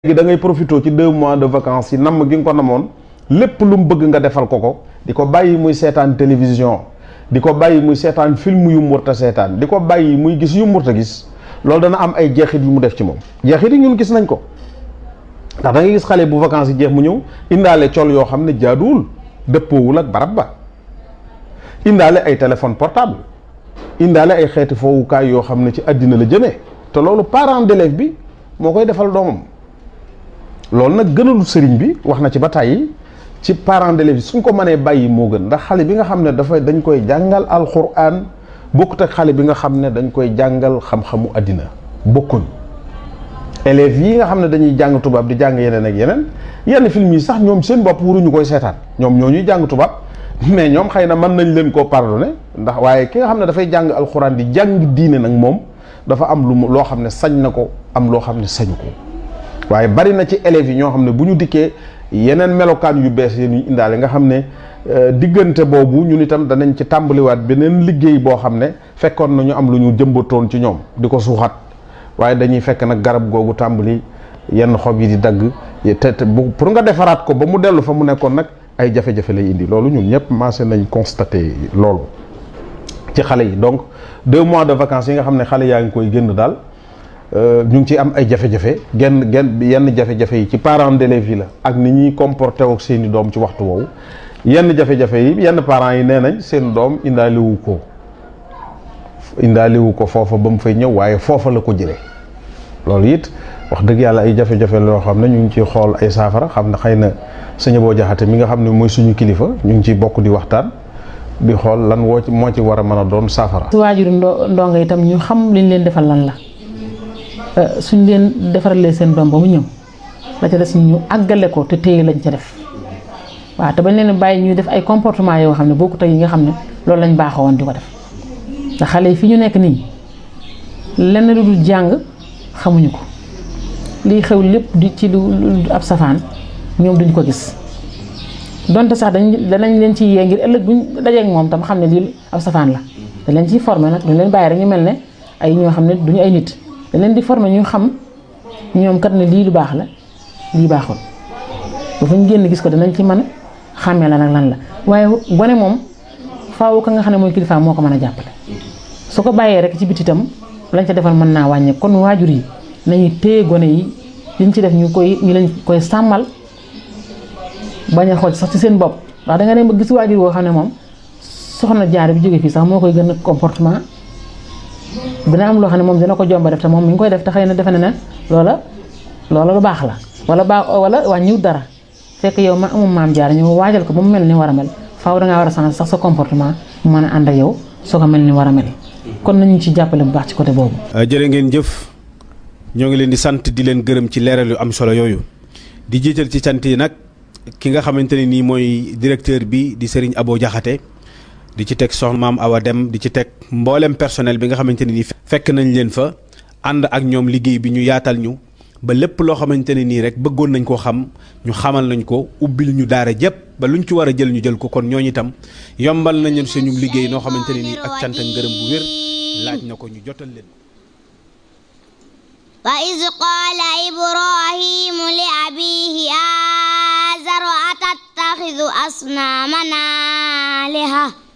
léegi da ngay profité ci deux mois de vacances yi namm gi nga ko namoon lépp lu mu bëgg nga defal ko ko di ko bàyyi muy seetaan télévision di ko bàyyi muy seetaan film yu mu warta seetaan di ko bàyyi muy gis yu mu warta gis loolu dana am ay jeexit yu mu def ci moom jeexit yi ñun gis nañ ko ndax da ngay gis xale bu vacances yi jeex mu ñëw indaale col yoo xam ne jaaduwul dëppoowul ak barab ba indaale ay téléphone portable indaale ay xeeti foowukaay yoo xam ne ci àddina la jëmee te loolu parent d'élève bi moo koy defal doomam loolu nag gënalu sëriñ bi wax na ci ba tàyyi ci parent d'élève bi suñ ko mënee bàyyi moo gën ndax xale bi nga xam ne dafay dañ koy jàngal alxuraan bokkut ak xale bi nga xam ne dañ koy jàngal xam-xamu àddina bokkuñ élèves yi nga xam ne dañuy jàng tubaab di jàng yeneen ak yeneen yenn film yi sax ñoom seen bopp waruñu koy seetaan ñoom ñoo ñuy jàng tubaab mais ñoom xëy na mën nañ leen koo pardonné ndax waaye ki nga xam ne dafay jàng alxuraan di jàng diine nag moom dafa am lu mu loo xam ne sañ na ko am loo xam ne sañu ko waaye bari na ci élèves yi ñoo xam ne bu ñu dikkee yeneen melokaan yu bees yi ñu indaale nga xam ne diggante boobu ñun itam danañ ci tàmbaliwaat beneen liggéey boo xam ne fekkoon na ñu am lu ñu jëmbatoon ci ñoom di ko suuxat waaye dañuy fekk nag garab googu tàmbali yenn xob yi di dagg te te pour nga defaraat ko ba mu dellu fa mu nekkoon nag ay jafe-jafe lay indi loolu ñun ñëpp maase nañ constaté loolu ci xale yi donc deux mois de vacances yi nga xam ne xale yaa ngi koy génn daal ñu ngi ci am ay jafe-jafe genn genn yenn jafe-jafe yi ci parents d'élèves yi la ak ni ñuy comporté ak seeni doom ci waxtu woowu yenn jafe-jafe yi yenn parents yi nee nañ seen doom indaaliwu ko indaaliwu ko foofa ba mu fay ñëw waaye foofa la ko jëlee loolu it wax dëgg yàlla ay jafe-jafe loo xam ne ñu ngi ciy xool ay saafara xam ne xëy na sëñ boo jaxate mi nga xam ne mooy suñu kilifa ñu ngi ciy bokk di waxtaan di xool lan woo ci moo ci war a mën a doon saafara. su waajuru ndo ndongo itam ñu xam liñ leen defal lan la suñ leen defaralee seen doom ba mu ñëw la ca des ñu àggale ko te téye lañ ca def waaw te bañ leen bàyyi ñuy def ay comportement yoo xam ne bokkut ak yi nga xam ne loolu lañ baaxoo woon di ko def te xale yi fi ñu nekk nii lenn lu dul jàng xamuñu ko liy xew lépp di ci lu ab safaan ñoom duñ ko gis donte sax dañ danañ leen ci yee ngir ëllëg buñ dajeek moom tam xam ne lii ab safaan la dañ leen ciy formé nag duñ leen bàyyi rek ñu mel ne ay ñoo xam ne duñu ay nit dañ leen di formé ñu xam ñoom kat ne lii lu baax la lii baaxul ba fu ñu génn gis ko danañ ci mën a xàmmee la nag lan la waaye gone moom faaw ka nga xam ne mooy kilifa moo ko mën a jàppale su ko bàyyee rek ci biti itam lañ ca defal mën naa wàññe kon waajur yi nañu téye gone yi liñ ci def ñu koy ñu leen koy sàmmal bañ a xool sax ci seen bopp ndax da nga dem ba gis waajur woo xam ne moom soxna jaar bi jógee fii sax moo koy gën a comportement dina am loo xam ne moom dina ko jomba def te moom mi ngi koy def te xëy na defe na ne loola loola lu baax la wala baax wala wàññiw dara fekk yow ma amum maam jaar ñu waajal ko ba mu mel ni war a mel faaw dangaa war a changer sax sa comportement mu mën a ànd ak yow soo ko mel ni war a mel kon nañu ci jàppale bu baax ci côté boobu. jërë ngeen jëf ñoo ngi leen di sant di leen gërëm ci leeral yu am solo yooyu di jiital ci sant yi nag ki nga xamante ne nii mooy directeur bi di Serigne Abo Diakhaté di ci teg soxna maam Awa Dem di ci teg mboolem personnel bi nga xamante ne nii fekk nañ leen fa ànd ak ñoom liggéey bi ñu yaatal ñu ba lépp loo xamante ne nii rek bëggoon nañ koo xam ñu xamal nañ ko ubbil ñu daara jëpp ba luñ ci war a jël ñu jël ko kon ñooñu itam yombal nañ leen suñu liggéey noo xamante ne nii ak cant ak ngërëm bu wér laaj na ko ñu jotal leen. wa iz qaala ibrahimu li abiihi aazara atattaxidu asnaaman aaliha